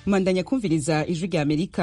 mwandanya kumviriza ijwi rya amerika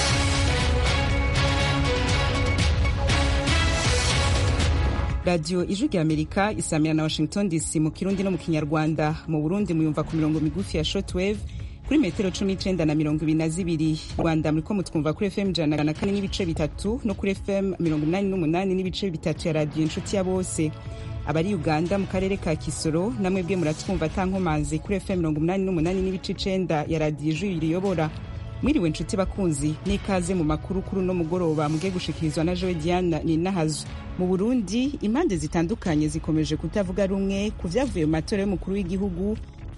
radiyo ijwi rya amerika isamira na washington dc mu kirundi no mu kinyarwanda mu burundi muyumva ku mirongo migufi ya shortwave kuri metero cumi n'icenda na mirongo ibiri na zibiri rwanda muriko mutwumva kuri fm ijana na kane n'ibice bitatu no kuri fm mirongo inani n'umunani n'ibice bitatu ya radiyo inshuti ya bose abari uganda mu karere ka kisoro namwe bwe muratwumva atankomanzi kuri fm mirongo umunani n'umunani n'ibice icenda ya radiyo ijwi riyobora mwiriwe nshuti bakunzi n'ikaze mu makuru kuri uno mugoroba mugiye gushikirizwa na jowe diana ninahazo mu burundi impande zitandukanye zikomeje kutavuga rumwe ku vyavuye mu matora y'umukuru w'igihugu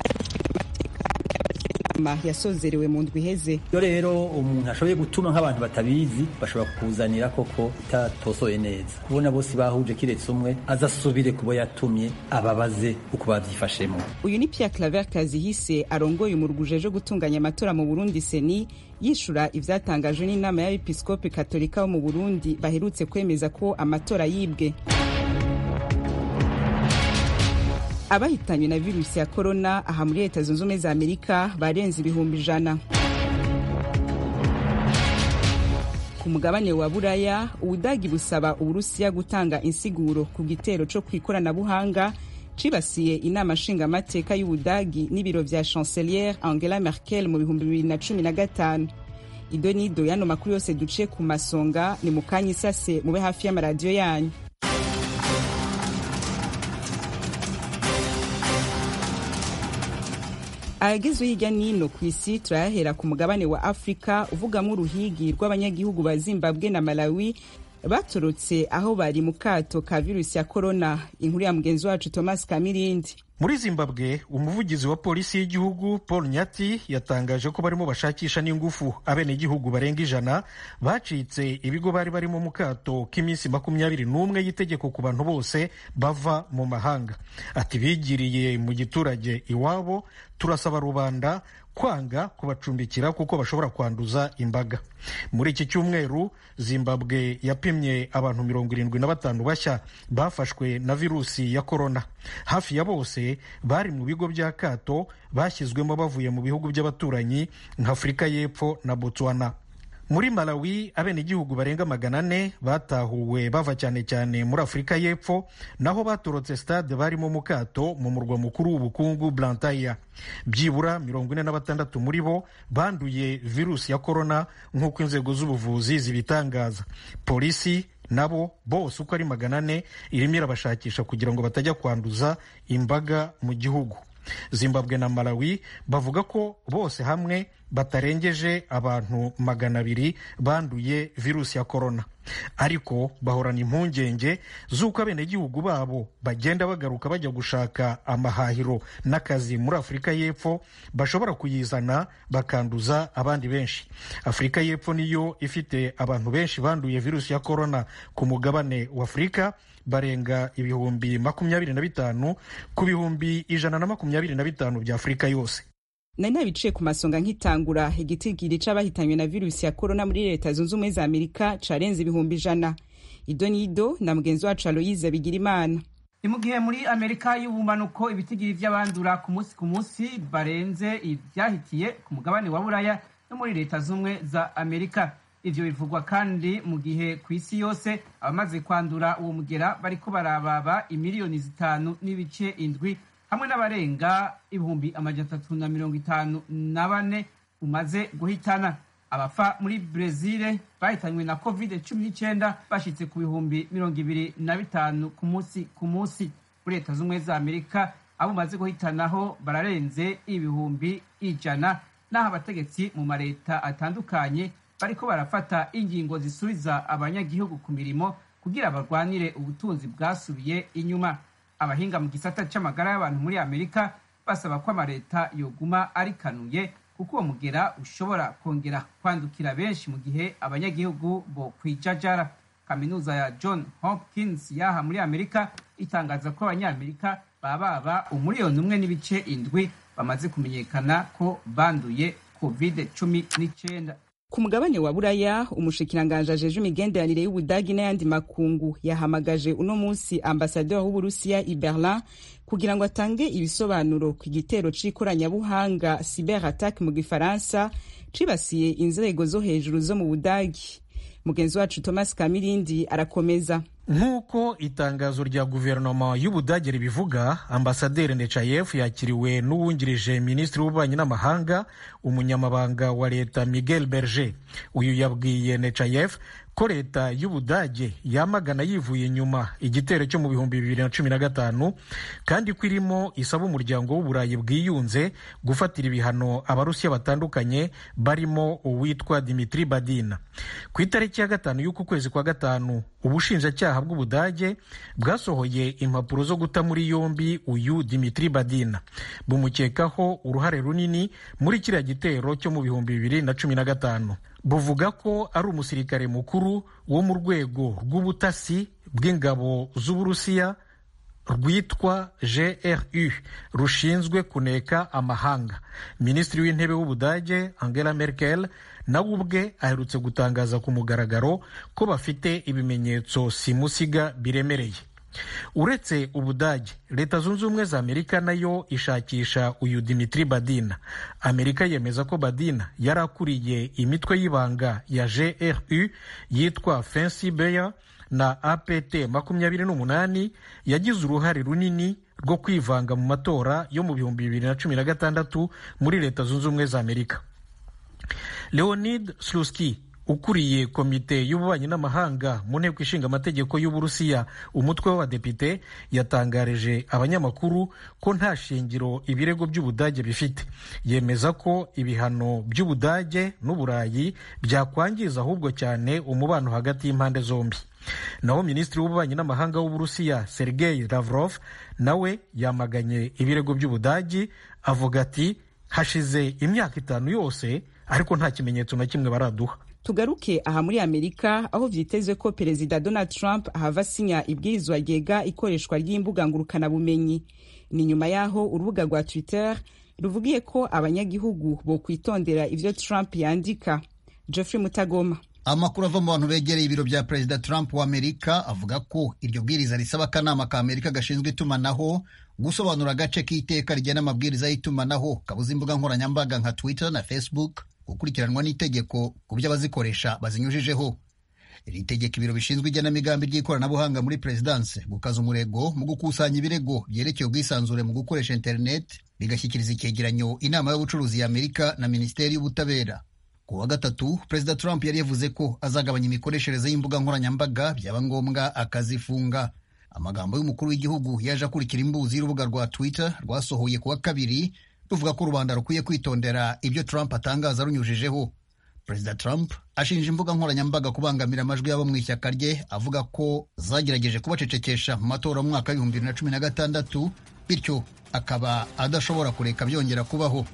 yasozerewe mu ndwi iheze iyo rero umuntu ashoboye gutuma nk'abantu batabizi bashobora kukuzanira koko itatosoye neza kubona bose bahuje kiretse umwe azasubire kubo yatumye ababaze uko bavyifashemo uyu ni pierre claver kazihise arongoye umuruguje ejo gutunganya amatora mu burundi seni yishura ivyatangajwe n'inama y'abepiskopi katolika bo mu burundi baherutse kwemeza ko amatora yibwe abahitanywe na virusi ya korona aha muri leta zunze ubumwe za amerika barenze ibihumbi ijana ku mugabane wa buraya ubudagi busaba uburusiya gutanga insiguro ku gitero co kw'ikoranabuhanga cibasiye inama nshingamateka y'ubudagi n'ibiro vya chanceliere angela merkel mu bihumbi bibiri na cumi na gatanu ido nido yano makuru yose duciye ku masonga ni mu kanya isase mube hafi y'amaradiyo yanyu ayagezwe hirya n'ino ku isi turayahera ku mugabane wa afurika uvugamwo uruhigi rw'abanyagihugu ba zimbabwe na malawi batorotse aho bari mu kato ka virusi ya korona inkuru ya mugenzi wacu thomas kamirindi muri zimbabwe umuvugizi wa polisi y'igihugu paul nyati yatangaje ko barimo bashakisha n'ingufu abenegihugu barenga ijana bacitse ibigo bari barimo mu kato k'iminsi makumyabiri n'umwe y'itegeko ku bantu bose bava mu mahanga ati bigiriye mu giturage iwabo turasaba rubanda kwanga kubacumbikira kuko bashobora kwanduza imbaga muri iki cyumweru zimbabwe yapimye abantu mirongo irindwi na batanu bashya bafashwe na virusi ya korona hafi ya bose bari mu bigo bya kato bashyizwemo bavuye mu bihugu by'abaturanyi nka afurika y'epfo na botswana muri malawi abenegihugu barenga magana ane batahuwe bava cyane cyane muri afurika y'epfo naho batorotse stade barimo mu kato mu murwa mukuru w'ubukungu blantyre byibura mirongo ine na batandatu muri bo banduye virusi ya korona nk'uko inzego z'ubuvuzi zibitangaza polisi nabo bose uko ari magana ane irimo irabashakisha kugira ngo batajya kwanduza imbaga mu gihugu zimbabwe na malawi bavuga ko bose hamwe batarengeje abantu magana abiri banduye virusi ya korona ariko bahorana impungenge z'uko abenegihugu babo bagenda bagaruka bajya gushaka amahahiro n'akazi muri afurika y'epfo bashobora kuyizana bakanduza abandi benshi afurika y'epfo niyo ifite abantu benshi banduye virusi ya korona ku mugabane wa afurika barenga ibihumbi makumyabiri na bitanu ku bihumbi ijana na makumyabiri na bitanu bya afurika yose nari nabiciye ku masonga nk'itangura igitigiri c'abahitanywe na virusi ya korona muri leta zunze ubumwe za amerika carenze ibihumbi ijana ido nido na mugenzi wacu aloyize bigira imana ni mu gihe muri amerika y'ubumanuko ibitigiri vy'abandura ku munsi ku munsi barenze ivyahitiye ku mugabane wa buraya no muri leta z'ubumwe za amerika ivyo bivugwa kandi mu gihe ku isi yose abamaze kwandura uwo mugera bariko barababa imiliyoni zitanu n'ibice indwi hamwe n'abarenga ibihumbi amajana atatu na mirongo itanu na bane umaze guhitana abafa muri brezile bahitanywe na covid cumi n'icyenda bashitse ku bihumbi mirongo ibiri na bitanu ku munsi ku munsi muri leta z'ubumwe za amerika abo umaze guhitanaho bararenze ibihumbi ijana n'aho abategetsi mu mareta atandukanye bariko barafata ingingo zisubiza abanyagihugu ku mirimo kugira barwanire ubutunzi bwasubiye inyuma abahinga mu gisata c'amagara y'abantu muri amerika basaba ko amaleta yoguma arikanuye kuko uwo mugera ushobora kongera kwandukira benshi mu gihe abanyagihugu bo kwijajara kaminuza ya john hopkins yaha muri amerika itangaza ko abanyamerika bababa umuriyoni umwe n'ibice indwi bamaze kumenyekana ko banduye covid cumi n'icyenda ku mugabane wa buraya umushikiranganje ajeje imigenderanire y'ubudagi n'ayandi makungu yahamagaje uno munsi ambasaderi w'uburusiya i berlin kugira ngo atange ibisobanuro ku gitero c'ikoranabuhanga cyber attack mu gifaransa cibasiye inzego zo hejuru zo mu budagi mugenzi wacu thomas kamirindi arakomeza nk'uko itangazo rya guverinoma y'ubudage ribivuga ambasaderi nechayev yakiriwe n'uwungirije minisitiri w'ububanyi n'amahanga umunyamabanga wa leta miguel berger uyu yabwiye nechayev ko leta y'ubudage yamagana yivuye inyuma igitero cyo mu bihumbi bibiri na cumi na gatanu kandi ko irimo isaba umuryango w'uburayi bwiyunze gufatira ibihano abarusiya batandukanye barimo uwitwa dimitri badina ku itariki ya gatanu y'uku kwezi kwa gatanu ubushinjacyaha bw'ubudage bwasohoye impapuro zo guta muri yombi uyu dimitri badina bumukekaho uruhare runini muri kiriya gitero cyo mu bihumbi bibiri na cumi na gatanu buvuga ko ari umusirikare mukuru wo mu rwego rw'ubutasi bw'ingabo z'uburusiya rwitwa gru rushinzwe kuneka amahanga minisitiri w'intebe w'ubudage angela merkel nawe ubwe aherutse gutangaza ku mugaragaro ko bafite ibimenyetso simusiga biremereye uretse ubudage leta zunze ubumwe za amerika nayo ishakisha uyu dimitri badina amerika yemeza ko badina yari akuriye imitwe y'ibanga ya gru yitwa fancy bear na apt makumyabiri n'umunani yagize uruhare runini rwo kwivanga mu matora yo mu bihumbi bibiri na cumi na gatandatu muri leta zunze ubumwe za amerika leonid sluski ukuriye komite y'ububanyi n'amahanga mu nteko ishinga amategeko y'uburusiya umutwe w'abadepite yatangarije abanyamakuru ko nta shingiro ibirego by'ubudage bifite yemeza ko ibihano by'ubudage n'uburayi byakwangiza ahubwo cyane umubano hagati y'impande zombi naho minisitiri w'ububanyi n'amahanga w'uburusiya sergei lavrov nawe yamaganye ibirego by'ubudagi avuga ati hashize imyaka itanu yose ariko nta kimenyetso na kimwe baraduha tugaruke aha muri amerika aho vyitezwe ko perezida donald trump ahava asinya ibwirizwa ryega ikoreshwa ry'imbuga ngurukanabumenyi ni nyuma y'aho urubuga rwa twitter ruvugiye ko abanyagihugu bokwitondera ivyo trump yandika geoffrey mutagoma amakuru ava mu bantu begereye ibiro bya perezida trump wa amerika avuga ko iryo bwiriza risaba akanama ka amerika gashinzwe itumanaho gusobanura agace k'iteka rigena amabwiriza y'itumanaho kabuza imbuga nkoranyambaga nka twitter na facebook gukurikiranwa n'itegeko ku byo abazikoresha bazinyujijeho iri tegeko ibiro bishinzwe igenamigambi ry'ikoranabuhanga muri perezidanse gukaza umurego mu gukusanya ibirego byerekeye ubwisanzure mu gukoresha interineti bigashyikiriza icyegeranyo inama y'ubucuruzi ya amerika na minisiteri y'ubutabera ku wa gatatu perezida trump yari yavuze ko azagabanya imikoreshereze y'imbuga nkoranyambaga byaba ngombwa akazifunga amagambo y'umukuru w'igihugu yaje akurikira imbuzi y'urubuga rwa twitter rwasohoye ku wa kabiri ruvuga ko rubanda rukwiye kwitondera ibyo trump atangaza runyujijeho perezida trump ashinja imbuga nkoranyambaga kubangamira amajwi y'abo mu ishyaka rye avuga ko zagerageje kubacecekesha mu matora mu mwaka w'ibihumbi bibiri na cumi na gatandatu bityo akaba adashobora kureka byongera kubaho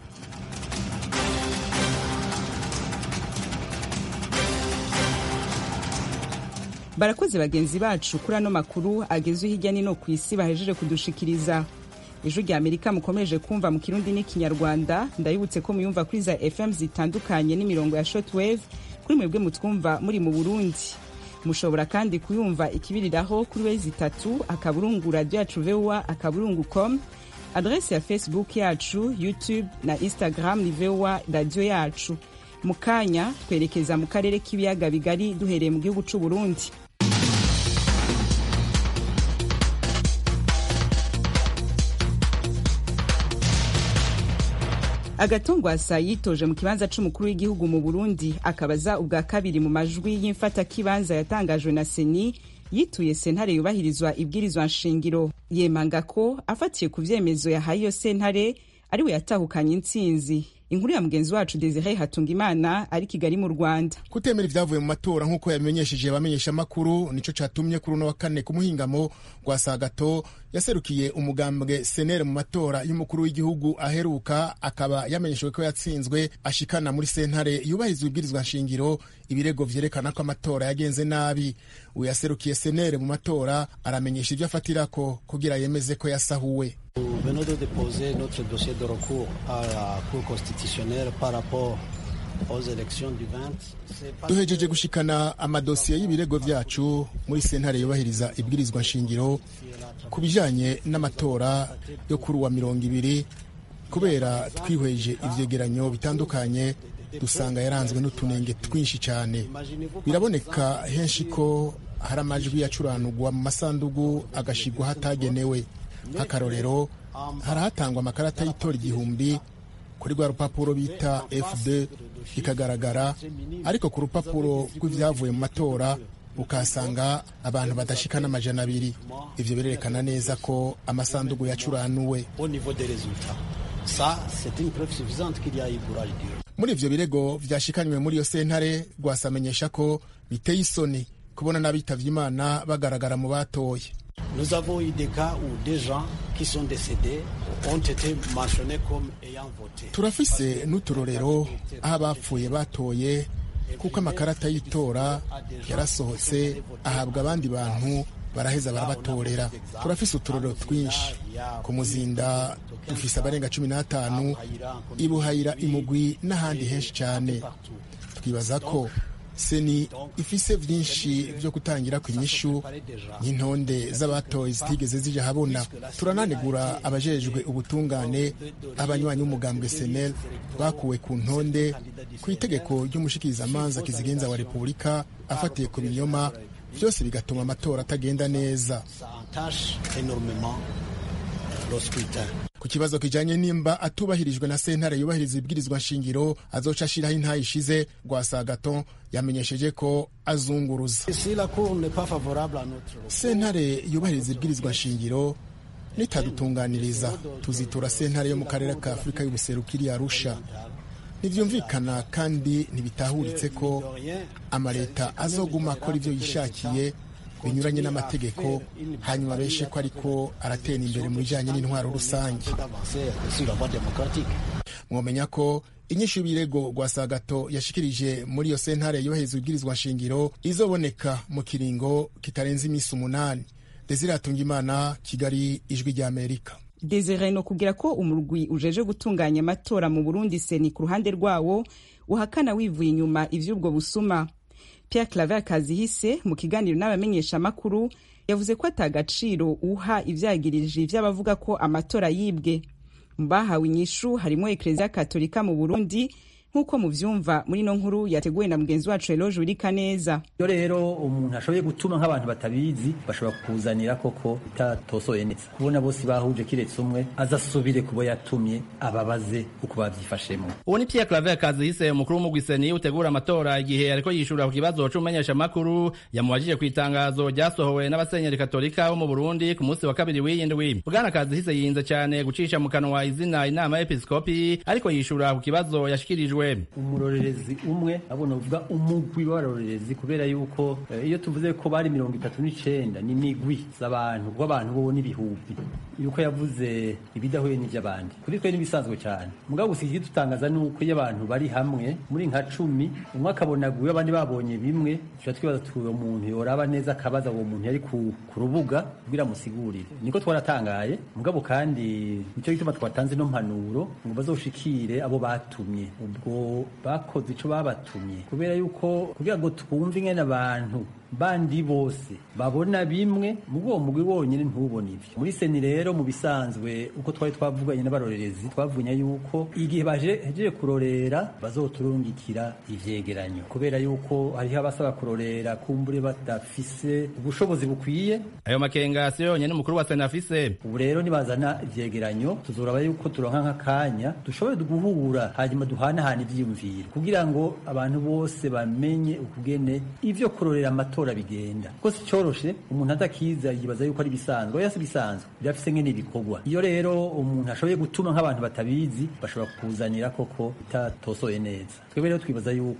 barakoze bagenzi bacu kuri ano makuru agezwe hirya no ku isi bahejeje kudushikiriza ijwi rya amerika mukomeje kumva mu kirundi n'ikinyarwanda ndabibutse ko muyumva kuri za fm zitandukanye n'imirongo ya shortwave kuri mwebwe mutwumva muri mu burundi mushobora kandi kuyumva ikibiriraho kuri wezi itatu akaburungu radiyo yacu voa akaburungu com adrese ya facebook yacu youtube na instagram ni voa radiyo yacu mu kanya twerekeza mu karere k'ibiyaga bigari duhereye mu gihugu c'u burundi agatongwasa yitoje mu kibanza c'umukuru w'igihugu mu burundi akabaza ubwa kabiri mu majwi y'imfatakibanza yatangajwe na seni yituye sentare yubahirizwa ibwirizwa nshingiro yemanga ko afatiye ku vyemezo yahaye iyo sentare ariwe yatahukanye intsinzi inkuru ya mugenzi wacu desire hatungimana ari kigali mu rwanda kutemera ibyavuye mu matora nk'uko yabimenyesheje abamenyesha amakuru nico catumye kuri uno wa kane ku muhingamo rwa sagato yaserukiye umugambwe senere mu matora y'umukuru w'igihugu aheruka akaba yamenyeshejwe ko yatsinzwe ashikana muri sentare yubahiriza ibwirizwa nshingiro ibirego vyerekana ko amatora yagenze nabi uyu yaserukiye senere mu matora aramenyesha ivyo afatirako kugira yemeze ko yasahuwe venons de déposer notre dossier de recours à la Cour constitutionnelle par rapport duhejeje gushikana amadosiye y'ibirego vyacu muri sentare yubahiriza ibwirizwa nshingiro ku bijanye n'amatora yo kuri uwa mirongo ibiri kubera twihweje ivyegeranyo bitandukanye dusanga yaranzwe n'utunenge twinshi cyane biraboneka henshi ko hari amajwi yacuranugwa mu masandugu agashigwa hatagenewe nk'akarorero harahatangwa amakarata y'itora igihumbi kuri rwa rupapuro bita fd ikagaragara ariko ku rupapuro rw'ibyavuye mu matora ukahasanga abantu badashika n'amajana abiri ivyo birerekana neza ko amasandugu yacuranuwe muri ivyo birego vyashikanywe muri iyo sentare rwasamenyesha ko biteye isoni kubona n'abitavye imana bagaragara mu batoye Nous avons eu des cas où des gens qui sont décédés ont été mentionnés comme ayant voté. turafise n'uturorero aho abapfuye batoye kuko amakarata y'itora yarasohotse ahabwa abandi bantu baraheza barabatorera turafise uturorero twinshi ku muzinda dufise abarenga cumi n'atanu ibuhayira imugwi n'ahandi henshi cyane twibaza ko seni ifise vyinshi vyo gutangira ku inyishu nk'intonde z'abatoye zitigeze zija habona turananegura abajejwe ubutungane abanywanyi b'umugambwe senel bakuwe ku ntonde ku itegeko ry'umushikirizamanza kizigenza wa repubulika afatiye ku binyoma vyose bigatuma amatora atagenda neza Ça entache énormément le scrutin. ku kibazo kijanye nimba atubahirijwe na sentare yubahiriza ibwirizwa nshingiro azoca ashiraho intayi ishize rwasagaton yamenyesheje ko azunguruza Si la Cour n'est pas favorable à notre sentare yubahiriza ibwirizwa nshingiro nitadutunganiriza tuzitura sentare yo mu karere ka afurika y'ubuseruko iri arusha ntivyumvikana kandi ntibitahuritse ko amaleta azoguma akora ivyo yishakiye binyuranye n'amategeko hanyuma beshe ko ariko aratera imbere mu bijanye n'intwaro rusange d'avancer sur la voie démocratique. mwomenya ko inyishu y'ibirego rwasagato yashikirije muri iyo sentare yohereza ibwirizwa nshingiro izoboneka mu kiringo kitarenze iminsi umunani desire atungimana kigali ijwi ry'amerika desire no kugira ko umurwi ujeje gutunganya amatora mu burundi seni ku ruhande rwawo uhakana wivuye inyuma ivy'ubwo busuma pierre claver kazihise mu kiganiro n'abamenyeshamakuru yavuze ko atagaciro uha ivyagirije vy'abavuga ko amatora yibwe mu bahawe inyishu harimo ekereziya katolika mu burundi nk'uko muvyumva muri ino nkuru yateguwe na mugenzi wacu eloge wirikaneza iyo rero umuntu ashoboye gutuma nk'abantu batabizi bashobora kukuzanira koko bitatosoye neza kubona bose bahuje kiretse umwe azasubire kubo yatumye ababaze uko bavyifashemo uwo ni Pierre Claver Kazihise umukuru w'umugwiseni utegura amatora igihe ariko yishura ku kibazo c'umumenyesha makuru yamubajije ku itangazo ryasohowe n'abasenyeri katolika bo mu Burundi ku munsi wa kabiri w'iyindwi bwana Kazihise yinze cyane gucisha mu kanwa izina inama y'episkopi ariko yishura ku kibazo yashikirijwe umurorerezi umwe abona uvuga umugwi w'abarorerezi kubera yuko eh, iyo tuvuze ko bari mirongo itatu n'icenda ni migwi z'abantu kuko abantu bo n'ibihumbi yuko yavuze ibidahuye n'ivy'abandi kuri twe n'ibisanzwe cyane mugabo gusa ikidutangaza ni uko iyo abantu bari hamwe muri nka cumi umwe akabona guyo abandi babonye bimwe tuba twibaza tuti uwo muntu yoraba neza akabaza uwo muntu yari ku, ku rubuga kugira amusigurire niko twaratangaye mugabo kandi nicyo gituma twatanze no mpanuro ngo bazoshikire abo batumye ubwo bakoze ico babatumye kubera yuko kugira ngo twumve ingene abantu bandi bose babona bimwe mu uwo mugwi wonyine ntubone ivyo muri seni rero mu bisanzwe uko twari twavuganye n'abarorerezi twavunya yuko igihe baje hejeje kurorera bazoturungikira ivyegeranyo kubera yuko hariho abasaba kurorera kumbure badafise ubushobozi bukwiye ayo makenga si yonyene umukuru wa sena afise ubu rero nibazana ivyegeranyo tuzoraba yuko turonka nk'akanya dushobore guhura hanyuma duhanahana ivyiyumviro kugira ngo abantu bose bamenye ukugene ivyo kurorera amatora bigenda kuko si coroshe umuntu adakiza yibaza yuko ari bisanzwe oya si bisanzwe birafise ngene bikorwa iyo rero umuntu ashoboye gutuma nk'abantu batabizi bashobora kukuzanira koko bitatosoye neza twebwe rero twibaza yuko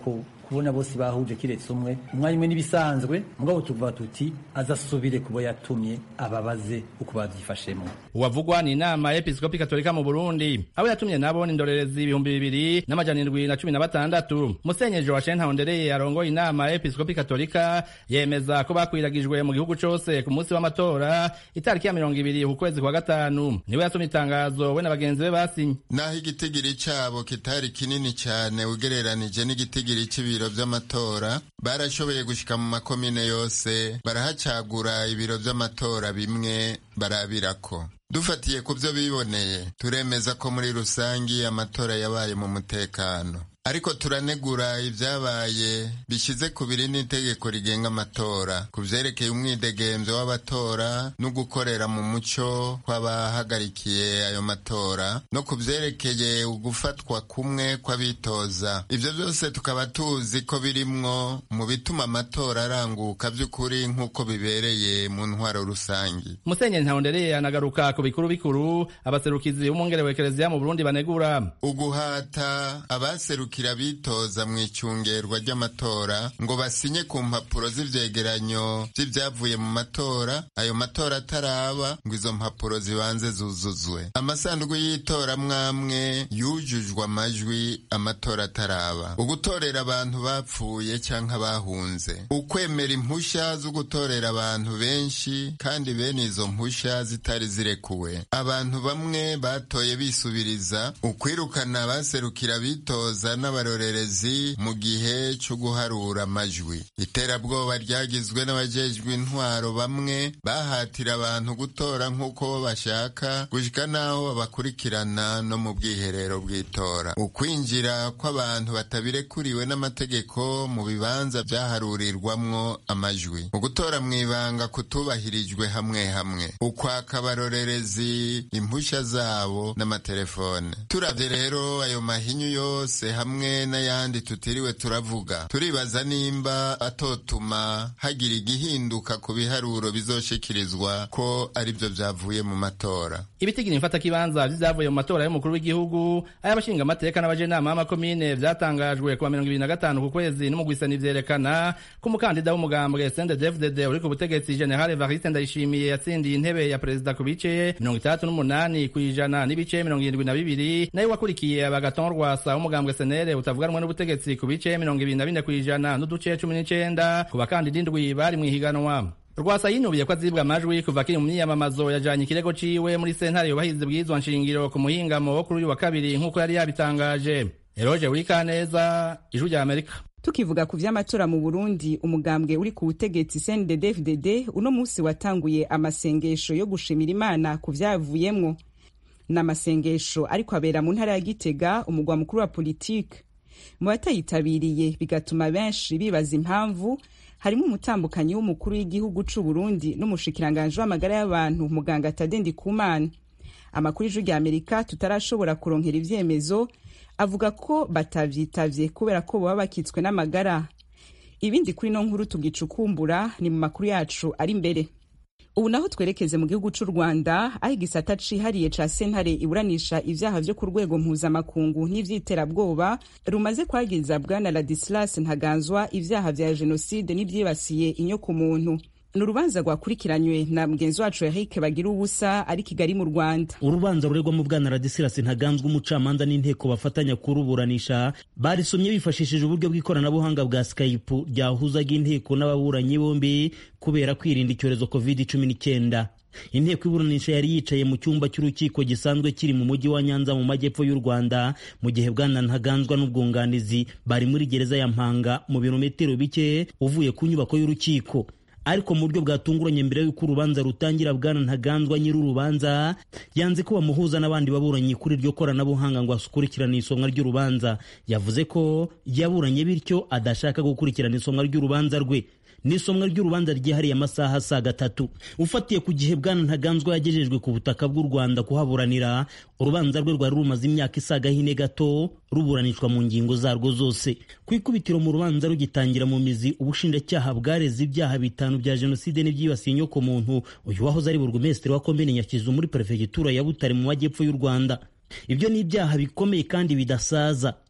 kubona bose bahuje kiretse umwe umwanya umwe n'ibisanzwe mugabo tuvuga tuti azasubire kubo yatumye ababaze uko bavyifashemo uwavugwa ni inama y'episkopi katolika mu burundi abo yatumye nabo ni indorerezi ibihumbi bibiri n'amajana indwi na cumi na batandatu musenyeri joachine ntahondereye arongoye inama y'episkopi katolika yemeza ko bakwiragijwe mu gihugu cose ku munsi w'amatora itariki ya mirongo ibiri ku kwezi kwa gatanu niwe yasomye itangazo we na bagenzi be basinye naho igitigiri cabo kitari kinini cane ugereranije n'igitigiri c'ibiro vy'amatora barashoboye gushika mu makomine yose barahacagura ibiro vy'amatora bimwe barabirako dufatiye ku vyo biboneye turemeza ko muri rusangi amatora yabaye mu mutekano ariko turanegura ibyabaye bishize ku biri n'itegeko rigenga amatora ku vyerekeye umwidegemvyo w'abatora no gukorera mu muco kw'abahagarikiye ayo matora no ku vyerekeye ugufatwa kumwe kw'abitoza ivyo vyose tukaba tuzi ko birimwo mu bituma amatora aranguka vy'ukuri nk'uko bibereye mu ntwaro rusangi musenyeri ntahondereye anagaruka ku bikuru bikuru abaserukizi b'umwungere wa ekereziya mu burundi banegura uguhata abaserukira bitoza mu icungerwa ry'amatora ngo basinye ku mpapuro z'ivyegeranyo vy'ivyavuye mu matora ayo matora ataraba ngo izo mpapuro zibanze zuzuzwe amasanduku y'itora mwamwe yujujwe amajwi amatora ataraba ugutorera abantu bapfuye canke bahunze ukwemera impusha zo gutorera abantu benshi kandi bene izo mpusha zitari zirekuwe abantu bamwe batoye bisubiriza ukwirukana abaserukira bitoza n'abarorerezi mu gihe cyo guharura amajwi iterabwoba ryagizwe n'abajejwe intwaro bamwe bahatira abantu gutora nk'uko bashaka gushika n'aho babakurikirana no mu bwiherero bw'itora ukwinjira kw'abantu batabirekuriwe n'amategeko mu bibanza vyaharurirwamwo amajwi ugutora mw'ibanga kutubahirijwe hamwe hamwe ukwaka abarorerezi impusha zabo n'amatelefone turavye rero ayo mahinyu yose hamwe n'ayandi tutiriwe turavuga turibaza nimba atotuma hagira igihinduka ku biharuro bizoshikirizwa ko arivyo vyavuye mu matora ibitigiri mfatakibanza vy'ivyavuye mu matora y'umukuru w'igihugu ay'abashinga amateka n'abajenama b'amakomine vyatangajwe kuwa mirongo ibiri na gatanu ku kwezi n'umugwisani vyerekana ko umukandida w'umugambwe sndefdd uri ku butegetsi general evariste ndayishimiye yatsindiye intebe ya perezida ku bice mirongo itandatu n'umunani kw'ijana n'ibice mirongo irindwi na bibiri nayo wakurikiye abagaton rwasa w'umugambwe senere utavuga rumwe n'ubutegetsi ku bice mirongo ibiri na bine kw'ijana n'uduce cumi n'icenda ku bakandida indwi bari mw'ihiganwa rwasa yinubiye ko azibwa amajwi kuva akiri mu myiyamamazo yajanye ikirego ciwe muri sentare yubahiriza bwizwa nshingiro ku muhingamo wo kuri uyu wa kabiri nk'uko yari yabitangaje eroje wikaneza ijwi rya amerika tukivuga ku vy'amatora mu burundi umugambwe uri ku butegetsi cndd uno musi watanguye amasengesho yo gushimira imana ku vyavuyemwo ni amasengesho ariko abera mu ntara ya gitega umugwa mukuru wa politike mu batayitabiriye bigatuma benshi bibaza impamvu harimo umutambukanyi w'umukuru w'igihugu c'u Burundi n'umushikiranganje w'amagara y'abantu muganga Tadendi Kumana amakuru y'ijwi rya Amerika tutarashobora kuronkera ivyemezo avuga ko batavyitavye kubera ko baba bakitswe n'amagara ibindi kuri no nkuru tugicukumbura ni mu makuru yacu ari imbere ubu naho twerekeze mu gihugu c'u rwanda aho igisata cihariye ca sentare iburanisha ivyaha vyo ku rwego mpuzamakungu n'ivy'iterabwoba rumaze kwagiza bwana ladislas ntaganzwa ivyaha vya jenoside n'ivyibasiye inyoko muntu ni urubanza rwakurikiranywe na mugenzi wacu eric bagira ubusa ari kigali mu rwanda urubanza ruregwamo bwana radisirasi ntaganzwa umucamanza n'inteko bafatanya kuruburanisha barisomye bifashishije uburyo bw'ikoranabuhanga bwa skype ryahuzaga inteko n'ababuranyi bombi kubera kwirinda icyorezo covid cumi n'icyenda inteko iburanisha yari yicaye mu cyumba cy'urukiko gisanzwe kiri mu mujyi wa nyanza mu majyepfo y'u rwanda mu gihe bwana ntaganzwa n'ubwunganizi bari muri gereza ya mpanga mu birometero bike uvuye ku nyubako y'urukiko ariko mu buryo bwatunguranye mbere y'uko urubanza rutangira bwana ntaganzwa nyir'urubanza yanze ko bamuhuza n'abandi baburanyi kuri iryo koranabuhanga ngo asukurikirane isomwa ry'urubanza yavuze ko yaburanye bityo adashaka gukurikirana isomwa ry'urubanza rwe n'isomwa ry'urubanza ryihariye amasaha asaga atatu ufatiye ku gihe bwana ntaganzwa yagejejwe ku butaka bw'u rwanda kuhaburanira urubanza rwe rwari rumaze imyaka isaga hine gato ruburanishwa mu ngingo zarwo zose ku ikubitiro mu rubanza rugitangira mu mizi ubushinjacyaha bwareze ibyaha bitanu bya jenoside n'ibyibasiye inyoko muntu uyu wahoze ari burugumesitiri wa komine nyakizu muri perefegitura ya butare mu majyepfo y'u rwanda ibyo ni ibyaha bikomeye kandi bidasaza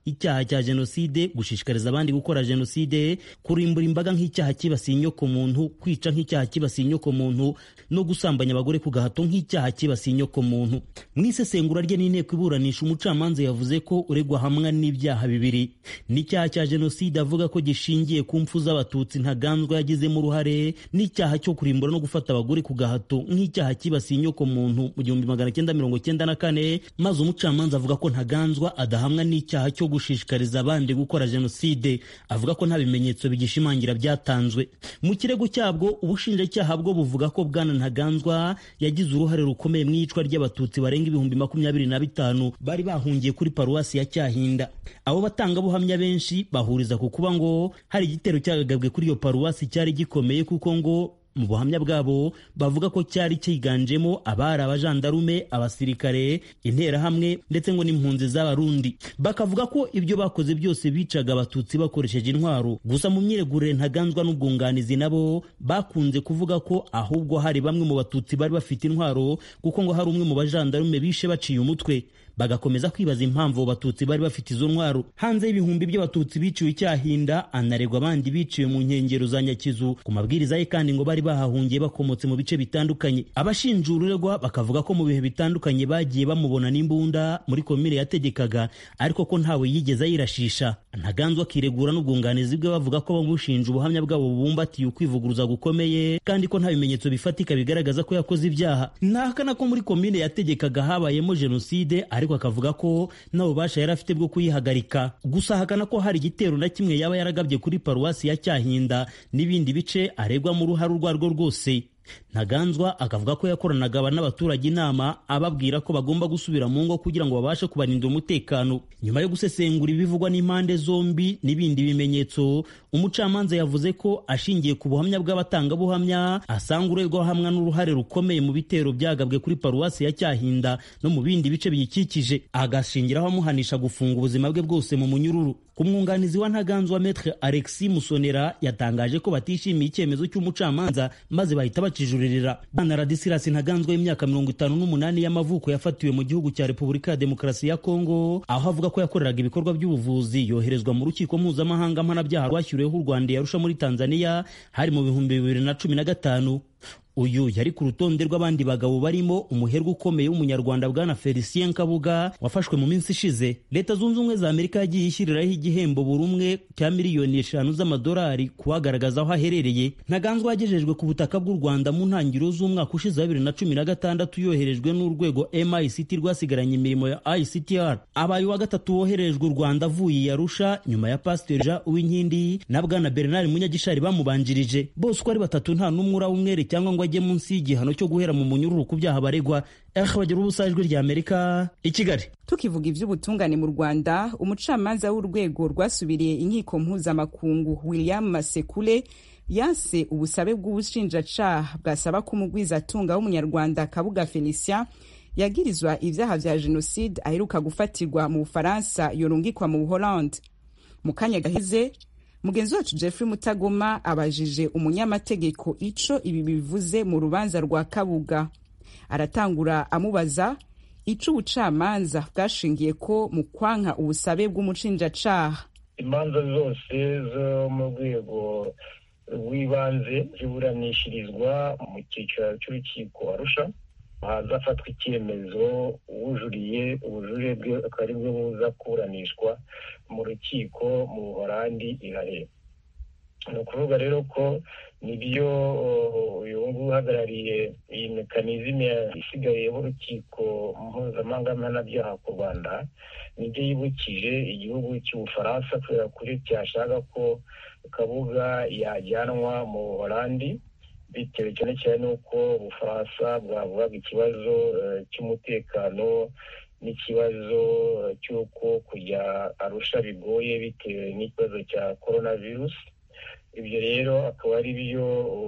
icyaha cya jenoside gushishikariza abandi gukora jenoside kurimbura imbaga nk'icyaha kibasiye inyoko muntu kwica nk'icyaha kibasiye inyoko muntu no gusambanya abagore ku gahato nk'icyaha kibasiye inyoko muntu mu isesengura rye n'inteko iburanisha umucamanza yavuze ko uregwa hamwe n'ibyaha bibiri n'icyaha cya jenoside avuga ko gishingiye ku mfu z'abatutsi ntaganzwa yagizemo uruhare n'icyaha cyo kurimbura no gufata abagore ku gahato nk'icyaha kibasiye inyoko muntu mu gihumbi magana cyenda mirongo cyenda na kane maze umucamanza avuga ko ntaganzwa adahamwa n'icyaha cyo gushishikariza abandi gukora jenoside avuga ko nta bimenyetso bigishimangira byatanzwe mu kirego cyabwo ubushinjacyaha bwo buvuga ko bwana ntaganzwa yagize uruhare rukomeye mu iyicwa ry'abatutsi barenga ibihumbi makumyabiri na bitanu bari bahungiye kuri paruwasi ya cyahinda abo batangabuhamya benshi bahuriza ku kuba ngo hari igitero cyagagabwe kuri iyo paruwasi cyari gikomeye kuko ngo mu buhamya bwabo bavuga ko cyari cyiganjemo abari abajandarume abasirikare interahamwe ndetse ngo n'impunzi z'abarundi bakavuga ko ibyo bakoze byose bicaga abatutsi bakoresheje intwaro gusa mu myiregurire ntaganzwa n'ubwunganizi nabo bakunze kuvuga ko ahubwo hari bamwe mu batutsi bari bafite intwaro kuko ngo hari umwe mu bajandarume bishe baciye umutwe bagakomeza kwibaza impamvu abatutsi bari bafite izo ntwaro hanze y'ibihumbi by'abatutsi biciwe icyahinda anaregwa abandi biciwe mu nkengero za nyakizu ku mabwiriza ye kandi ngo bari bahahungiye bakomotse mu bice bitandukanye abashinja ururegwa bakavuga ko mu bihe bitandukanye bagiye bamubona n'imbunda muri komine yategekaga ariko ko ntawe yigeze ayirashisha ntaganzwa akiregura n'ubwunganizi bwe bavuga ko bamushinja ubuhamya bwabo bubumbatiye ukwivuguruza gukomeye kandi ko nta bimenyetso bifatika bigaragaza ko yakoze ibyaha ntahakana ko muri komine yategekaga habayemo jenoside ariko akavuga ko nta bubasha yari afite bwo kuyihagarika gusa ahakana ko hari igitero na kimwe yaba yaragabye kuri paruwasi ya cyahinda n'ibindi bice aregwa mu ruhare urwo arirwo rwose ntaganzwa akavuga ko yakoranaga n'abaturage inama ababwira ko bagomba gusubira mu ngo kugira ngo babashe kubarinda umutekano nyuma yo gusesengura ibivugwa n'impande zombi n'ibindi bimenyetso umucamanza yavuze ko ashingiye ku buhamya bw'abatangabuhamya asanga uregwa hamwe n'uruhare rukomeye mu bitero byagabwe kuri paruwasi ya cyahinda no mu bindi bice biyikikije agashingiraho amuhanisha gufunga ubuzima bwe bwose mu munyururu ku mwunganizi wa ntaganzwa metre alexis musonera yatangaje ko batishimiye icyemezo cy'umucamanza maze bahita bakijuririra bwana radisilas ntaganzwa y'imyaka mirongo itanu n'umunani y'amavuko yafatiwe mu gihugu cya repubulika ya demokarasi ya kongo aho avuga ko yakoreraga ibikorwa by'ubuvuzi yoherezwa mu rukiko mpuzamahanga mpanabyaha rwashyiriweho u rwanda yarusha muri tanzania hari mu bihumbi bibiri na cumi na gatanu uyu yari ku rutonde rw'abandi bagabo barimo umuherwe ukomeye w'umunyarwanda bwana felicien kabuga wafashwe mu minsi ishize leta zunze ubumwe za amerika yagiye ishyiriraho igihembo buri umwe cya miliyoni eshanu z'amadolari kuhagaragaza aho aherereye ntaganzwa yagejejwe ku butaka bw'u rwanda mu ntangiriro z'umwaka ushize wa bibiri na cumi na gatandatu yoherejwe n'urwego mict rwasigaranye imirimo ya ictr abaye uwa gatatu woherejwe u rwanda avuye i arusha nyuma ya pasiteri jean uwinkindi na bwana bernard munyagishari bamubanjirije bose uko ari batatu nta n'umwe urawumwere cyangwa ngo ajye munsi y'igihano cyo guhera mu munyururu ku byaha baregwa ehe bagira ubusa ijwi rya amerika i kigali tukivuga iby'ubutungane mu rwanda umucamanza w'urwego rwasubiriye inkiko mpuzamakungu william masekule yanse ubusabe bw'ubushinjacaha bwasaba ko umugwizatunga w'umunyarwanda kabuga felicien yagirizwa ibyaha vya jenoside aheruka gufatirwa mu bufaransa yorungikwa mu buholande mu kanya gahize mugenzi wacu jeffrey mutagoma abajije umunyamategeko ico ibi bivuze mu rubanza rwa kabuga aratangura amubaza ico ubucamanza bwashingiye ko mu kwanka ubusabe bw'umushinjacaha imanza zose zo mu rwego rw'ibanze ziburanishirizwa mu cyiciro cy'urukiko arusha hazafatwa icyemezo uwujuriye ubujurire bwe akaba ari bwo buza kuburanishwa mu rukiko mu buhorandi ihare ni ukuvuga rero ko nibyo uyu nguyu uhagarariye iyi mekanizme isigaye y'urukiko mpuzamahanga mpanabyaha ku rwanda nibyo yibukije igihugu cy'ubufaransa kubera kuri cyashaka ko kabuga yajyanwa mu buhorandi bitewe cyane cyane n'uko ubufaransa bwavugaga ikibazo cy'umutekano n'ikibazo cy'uko kujya arusha bigoye bitewe n'ikibazo cya korona virusi ibyo rero akaba ari byo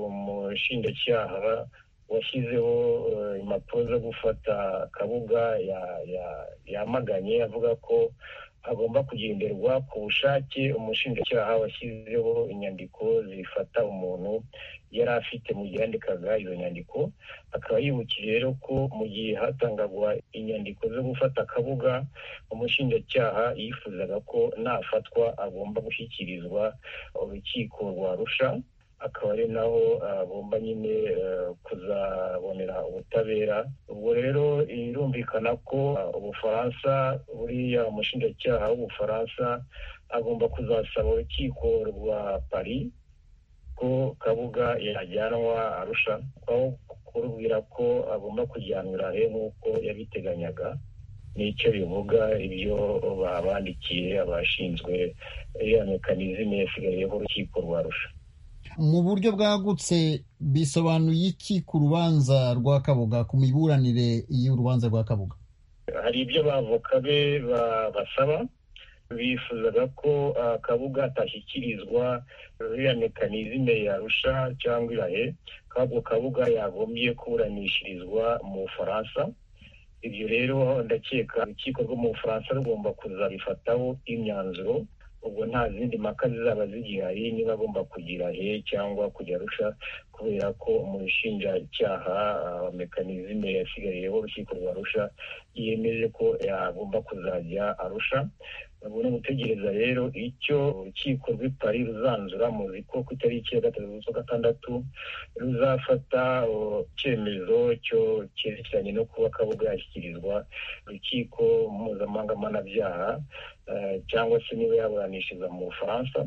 umushinjacyaha washyizeho impapuro zo gufata kabuga yamaganye avuga ko hagomba kugenderwa ku bushake umushinjacyaha washyizeho inyandiko zifata umuntu yari afite mu gihe yandikaga izo nyandiko akaba yibukije rero ko mu gihe hatangagwa inyandiko zo gufata akabuga umushinjacyaha yifuzaga ko nafatwa agomba gushyikirizwa urukiko rwa rusha akaba ari naho agomba nyine kuzabonera ubutabera ubwo rero birumvikana ko ubufaransa buriya umushinjacyaha w'ubufaransa agomba kuzasaba urukiko rwa paris ko kabuga yajyanwa arusha aho kurubwira ko agomba kujyanwa he nk'uko yabiteganyaga nicyo bivuga ibyo babandikiye abashinzwe iriya mekanizme yasigayeho urukiko rwa rusha mu buryo bwagutse bisobanuye iki ku rubanza rwa kabuga ku miburanire y'urubanza rwa kabuga hari ibyo bavoka be basaba bifuzaga ko kabuga atashyikirizwa iriya mekanizme yarusha cyangwa irahe kabwo kabuga yagombye kuburanishirizwa mu bufaransa ibyo rero ndakeka urukiko rwo mu bufaransa rugomba kuzabifataho imyanzuro ubwo nta zindi mpaka zizaba zigihari niba agomba kugira he cyangwa kujya arusha kubera ko umushinjacyaha mekanizme yasigariyeho urukiko rwa rusha yemeje ko yagomba kuzajya arusha ni gutegereza rero icyo urukiko rw'i paris ruzanzura muzi ko ku itariki ya gatatu z'ukwa gatandatu ruzafata icyemezo cyo cyerekeranye no kuba kabuga yashyikirizwa urukiko mpuzamahanga mpanabyaha cyangwa se niba yaburanishiriza mu bufaransa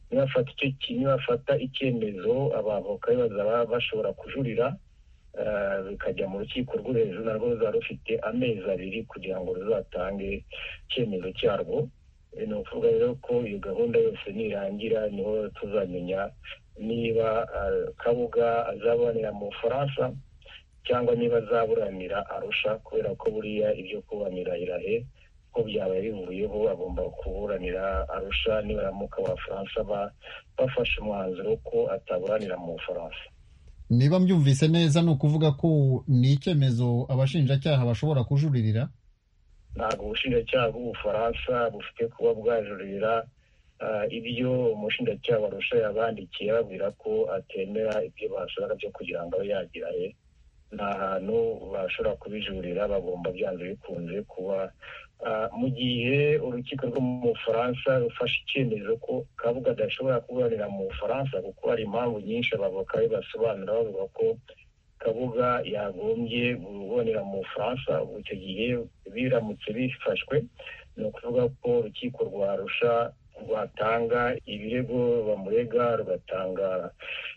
nibafata icyemezo abavoka be bazaba bashobora kujurira bikajya mu rukiko rwo hejuru narwo ruzaba rufite amezi abiri kugira ngo ruzatange icyemezo cyarwo ni ukuvuga rero ko iyo gahunda yose nirangira niho tuzamenya niba kabuga azaburanira mu bufaransa cyangwa niba azaburanira arusha kubera ko buriya ibyo kuburanira irahe ko byaba bivuyeho agomba kuburanira arusha nibaramuka abafaransa bafashe umwanzuro ko ataburanira mu bufaransa niba mbyumvise neza ni ukuvuga ko ni icyemezo abashinjacyaha bashobora kujuririra ntabwo ubushinjacyaha bw'ubufaransa bufite kuba bwajuririra ibyo umushinjacyaha warusha yabandikiye babwira ko atemera ibyo basabaga byo kugira ngo abe yagira he nta hantu bashobora kubijurira bagomba byanze bikunze kuba mu gihe urukiko rwo mu bufaransa rufashe icyemezo ko kabuga adashobora kuburanira mu bufaransa kuko hari impamvu nyinshi abavoka be basobanura bavuga ko kabuga yagombye kubonera mu bufaransa icyo gihe biramutse bifashwe ni ukuvuga ko urukiko rwa rusha rwatanga ibirego bamurega rugatanga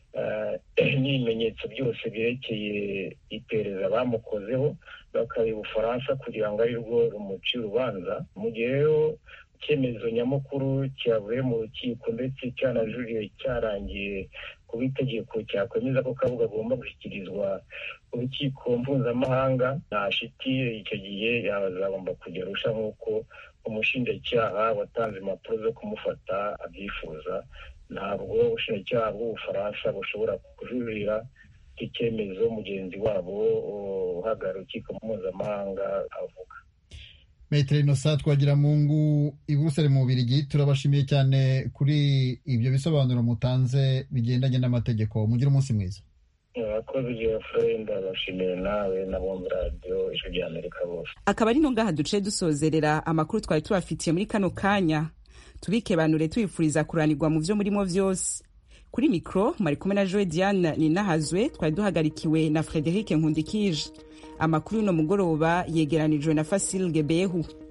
n'ibimenyetso byose byerekeye iperereza bamukozeho bakabiha ubufaransa kugira ngo arirwo rumuci urubanza mu gihe rero icyemezo nyamukuru cyavuye mu rukiko ndetse cyanajuriye cyarangiye kuba itegeko cyakwemeza ko kabuga agomba gushyikirizwa urukiko mpuzamahanga nta shiti icyo gihe yazagomba kujya arusha nk'uko umushinjacyaha watanze impapuro zo kumufata abyifuza ntabwo ubushinjacyaha bw'ubufaransa bushobora kujurira icyemezo mugenzi wabo uhagarara urukiko mpuzamahanga avuga metero inosa twagira mungu i buruseli mu bubirigi turabashimiye cyane kuri ibyo bisobanuro mutanze bigendanye n'amategeko mugire umunsi mwiza abakozi geoffrey ndabashimiye nawe n'abumva radiyo ijwi rya amerika bose akaba ari no ngaha duce dusozerera amakuru twari tubafitiye muri kano kanya tubikebanure tubifuriza kuranirwa mu byo murimo byose kuri mikoro mwari kumwe na joe diane ninahazwe twari duhagarikiwe na frederic nkundikije amakuru y'uno mugoroba yegeranijwe na fasil gebehu